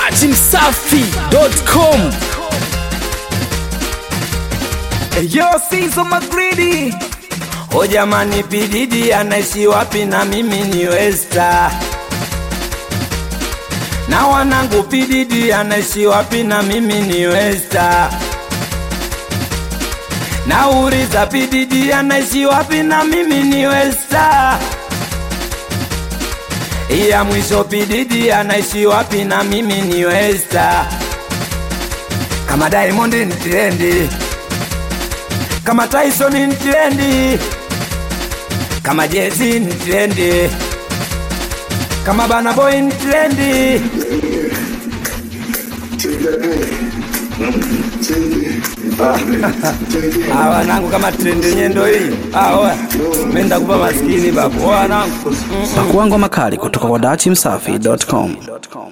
datimsafi.com Yo, Sizo Magridi. O jamani, Pididi anaishi wapi? Na mimi ni Westa. Na wanangu, Pididi anaishi wapi? Na mimi ni Westa. Nauliza, Pididi anaishi wapi? Na mimi ni Westa. Ya mwisho, Pididi anaishi wapi? Na mimi ni Westa. Kama Diamond ni trendi kama Tyson ni trendi, kama Jay-Z ni trendi, kama Burna Boy ni trendi. Ah, wanangu kama trendi yenyewe ndo hii. Ah, oya. Menda kupa maskini babu. Oya wanangu. pakuangwa makali kutoka kwa datimsafi.com